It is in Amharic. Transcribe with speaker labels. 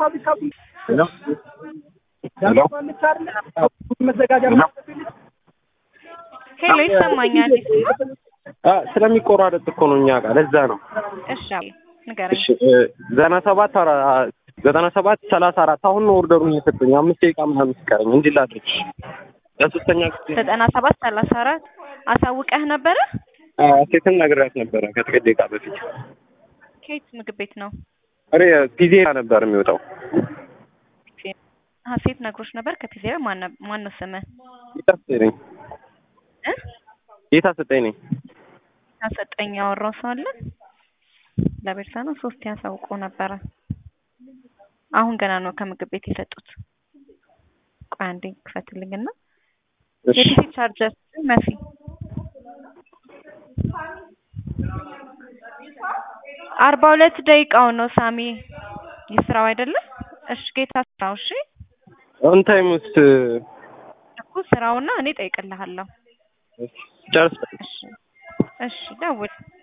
Speaker 1: ሄሎ ይሰማኛል።
Speaker 2: ስለሚቆራረጥ እኮ ነው እኛ ጋር ለዛ ነው።
Speaker 1: እሺ ንገረኝ።
Speaker 2: እሺ ዘጠና ሰባት አራ- ዘጠና ሰባት ሰላሳ አራት አሁን ነው ኦርደሩን የሰጡኝ። አምስት ደቂቃ ምናምን ሲቀረኝ እንዲህ ላድርግ ለሶስተኛ ጊዜ
Speaker 1: ዘጠና ሰባት ሰላሳ አራት አሳውቀህ ነበረ?
Speaker 2: ሴትን ነግሬያት ነበረ ከጥቂት ደቂቃ በፊት።
Speaker 1: ከየት ምግብ ቤት ነው?
Speaker 2: እሬ ፒዜራ ነበር የሚወጣው።
Speaker 1: ሀሴት ነግሮች ነበር። ከፒዜራ ማን ማን ነው ስምህ?
Speaker 2: ጌታ ሰጠኝ ነኝ።
Speaker 1: እ
Speaker 2: ጌታ ሰጠኝ ነኝ።
Speaker 1: ታሰጠኝ ያወራው ሰው አለ? ለቤርሳ ነው ሶስት ያሳውቆ ነበረ። አሁን ገና ነው ከምግብ ቤት የሰጡት። ቆይ አንዴ ክፈትልኝና
Speaker 2: እሺ
Speaker 1: የፒሲ ቻርጀር መሲ አርባ ሁለት ደቂቃው ነው ሳሚ ይስራው አይደለም? እሺ ጌታ ስራው። እሺ
Speaker 2: ኦን ታይም ውስጥ
Speaker 1: እኮ ስራውና እኔ ጠይቅልሃለሁ።
Speaker 2: ጨርስ
Speaker 1: እሺ እሺ ደውል